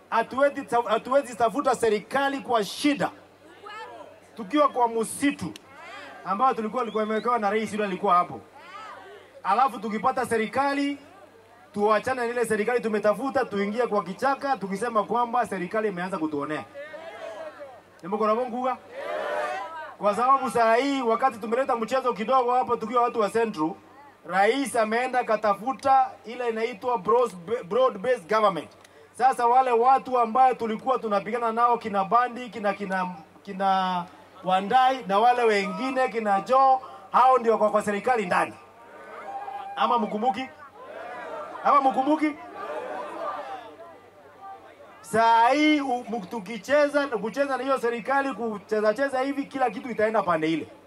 hatuwezi hatuwezi tafuta serikali kwa shida tukiwa kwa msitu ambao tulikuwa tulikuwa imewekewa na rais yule alikuwa hapo, alafu tukipata serikali tuachane na ile serikali tumetafuta, tuingie kwa kichaka tukisema kwamba serikali imeanza kutuonea nimekona bonguga kwa sababu saa hii wakati tumeleta mchezo kidogo hapo tukiwa watu wa Central, rais ameenda katafuta ile inaitwa broad based government. Sasa wale watu ambayo tulikuwa tunapigana nao kina Bandi kina kina kina Wandai na wale wengine kina Joe, hao ndio kwa, kwa serikali ndani, ama mkumbuki ama mkumbuki? Saa hii u- mu- tukicheza kucheza na hiyo serikali kucheza cheza hivi, kila kitu itaenda pande ile.